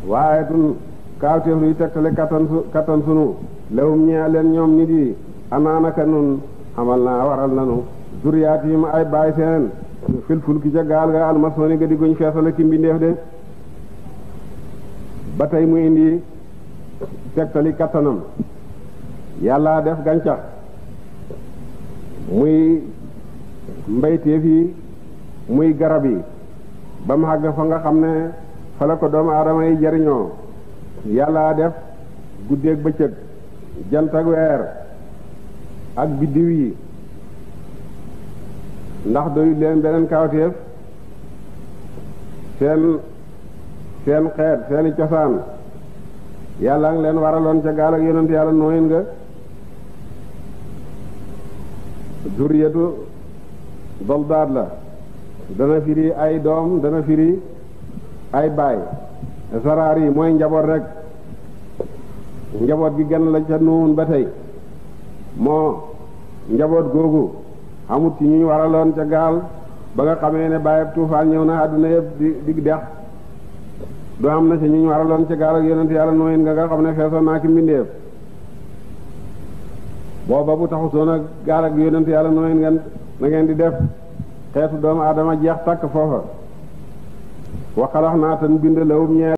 waaye tun kaawteef luy tegtale kattan su kattan sunu lewum ñee leen ñoom nit yi anaanaka nun xamal naa waral nanu zuriyaat yi ma ay baay seen fil fulki ca gaal ga almasooni ga di guñ feesale ki mbindeef de ba tey mu indi tegtali kattanam yàlla def gàncax muy mbayteef yi muy garab yi ba mu àgg fa nga xam ne fa la ko doomu aadama yi jariñoo yàlla def guddeeg bëccëg jant ak weer ak biddiw yi ndax doyut leen beneen kawteef seen seen xeet seeni cosaan yàlla ngi leen waraloon ca gaal ak yonent yàlla nooyin nga zuriyatu soldaat la dana firi ay doom dana firi ay baay saraar yi mooy njaboot rek njaboot gi genn la ca nuun ba tey moo njaboot googu amut ci ñu waraloon ca gaal ba nga xamee ne bàyyeb tuufaan ñëw na àdduna yëpp di di dex du am na ci ñu waraloon ca gaal ak yonent yàlla nooyin nga nga xam ne feesoon naa ki mbindeef booba bu taxutoon ak gaal ak yonent yàlla nooyin ngeen na ngeen di def xeetu doomu aadama jeex tàkk foofa waxalax naa tan bind lawum ñeel